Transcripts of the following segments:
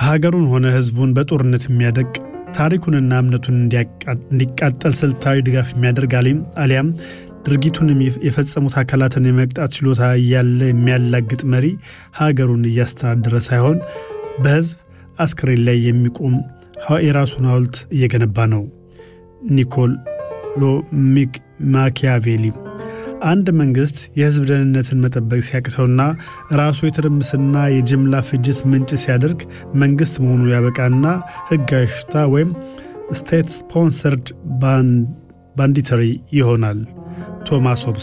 ሀገሩን ሆነ ሕዝቡን በጦርነት የሚያደቅ ታሪኩንና እምነቱን እንዲቃጠል ስልታዊ ድጋፍ የሚያደርግ አሊያም ድርጊቱን የፈጸሙት አካላትን የመቅጣት ችሎታ እያለ የሚያላግጥ መሪ ሀገሩን እያስተዳደረ ሳይሆን በሕዝብ አስክሬን ላይ የሚቆም የራሱን ሐውልት እየገነባ ነው። ኒኮሎ ማኪያቬሊ አንድ መንግሥት የሕዝብ ደህንነትን መጠበቅ ሲያቅተውና ራሱ የትርምስና የጅምላ ፍጅት ምንጭ ሲያደርግ መንግሥት መሆኑ ያበቃና ሕጋዊ ሽፍታ ወይም ስቴት ስፖንሰርድ ባንዲተሪ ይሆናል። ቶማስ ሆብስ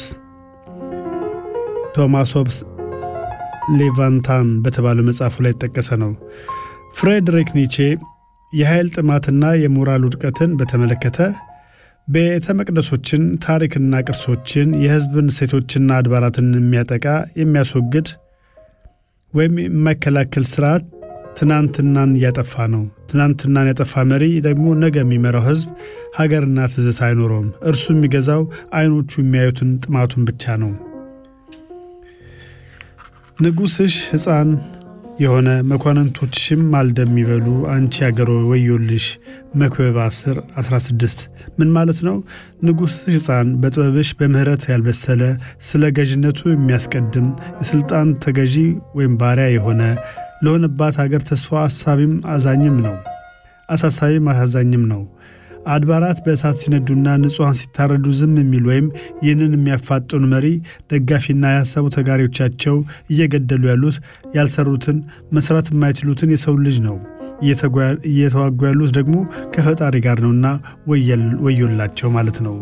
ቶማስ ሆብስ ሌቫንታን በተባለው መጽሐፉ ላይ የተጠቀሰ ነው። ፍሬድሪክ ኒቼ የኃይል ጥማትና የሞራል ውድቀትን በተመለከተ ቤተ መቅደሶችን፣ ታሪክና ቅርሶችን፣ የሕዝብን እሴቶችና አድባራትን የሚያጠቃ የሚያስወግድ ወይም የማይከላከል ስርዓት ትናንትናን እያጠፋ ነው። ትናንትናን ያጠፋ መሪ ደግሞ ነገ የሚመራው ሕዝብ ሀገርና ትዝታ አይኖረውም። እርሱ የሚገዛው አይኖቹ የሚያዩትን ጥማቱን ብቻ ነው። ንጉሥሽ ሕፃን የሆነ መኳንንቶችሽም ማልደም የሚበሉ አንቺ አገሮ ወዮልሽ። መክብብ 10 16 ምን ማለት ነው? ንጉሥሽ ሕፃን በጥበብሽ በምሕረት ያልበሰለ ስለ ገዥነቱ የሚያስቀድም የሥልጣን ተገዢ ወይም ባሪያ የሆነ ለሆነባት አገር ተስፋ አሳቢም አዛኝም ነው አሳሳቢም አሳዛኝም ነው። አድባራት በእሳት ሲነዱና ንጹሐን ሲታረዱ ዝም የሚል ወይም ይህንን የሚያፋጥኑ መሪ ደጋፊና የሐሳቡ ተጋሪዎቻቸው እየገደሉ ያሉት ያልሰሩትን መስራት የማይችሉትን የሰው ልጅ ነው። እየተዋጉ ያሉት ደግሞ ከፈጣሪ ጋር ነውና ወዮላቸው ማለት ነው።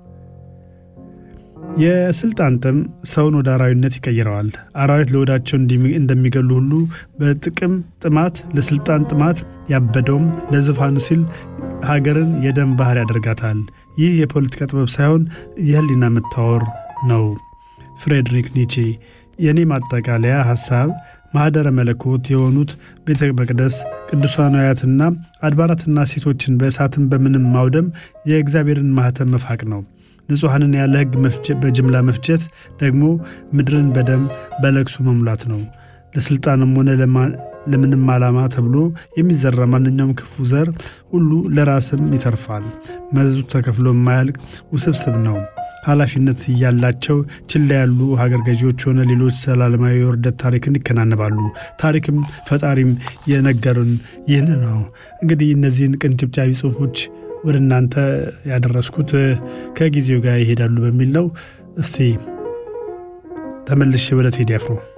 የስልጣን ጥም ሰውን ወደ አራዊነት ይቀይረዋል። አራዊት ለወዳቸው እንደሚገሉ ሁሉ በጥቅም ጥማት ለስልጣን ጥማት ያበደውም ለዙፋኑ ሲል ሀገርን የደም ባህር ያደርጋታል። ይህ የፖለቲካ ጥበብ ሳይሆን የህሊና መታወር ነው። ፍሬድሪክ ኒቼ። የእኔ ማጠቃለያ ሐሳብ ማኅደረ መለኮት የሆኑት ቤተ መቅደስ ቅዱሳናያትና አድባራትና ሴቶችን በእሳትን በምንም ማውደም የእግዚአብሔርን ማኅተም መፋቅ ነው። ንጹሐንን ያለ ሕግ በጅምላ መፍጀት ደግሞ ምድርን በደም በለቅሶ መሙላት ነው። ለሥልጣንም ሆነ ለምንም ዓላማ ተብሎ የሚዘራ ማንኛውም ክፉ ዘር ሁሉ ለራስም ይተርፋል። መዘዙ ተከፍሎ የማያልቅ ውስብስብ ነው። ኃላፊነት እያላቸው ችላ ያሉ ሀገር ገዢዎች ሆነ ሌሎች ዘላለማዊ የውርደት ታሪክን ይከናነባሉ። ታሪክም ፈጣሪም የነገሩን ይህን ነው። እንግዲህ እነዚህን ቅንጭብጫቢ ጽሑፎች ወደ እናንተ ያደረስኩት ከጊዜው ጋር ይሄዳሉ በሚል ነው። እስቲ ተመልሼ ወደ ቴዲ አፍሮ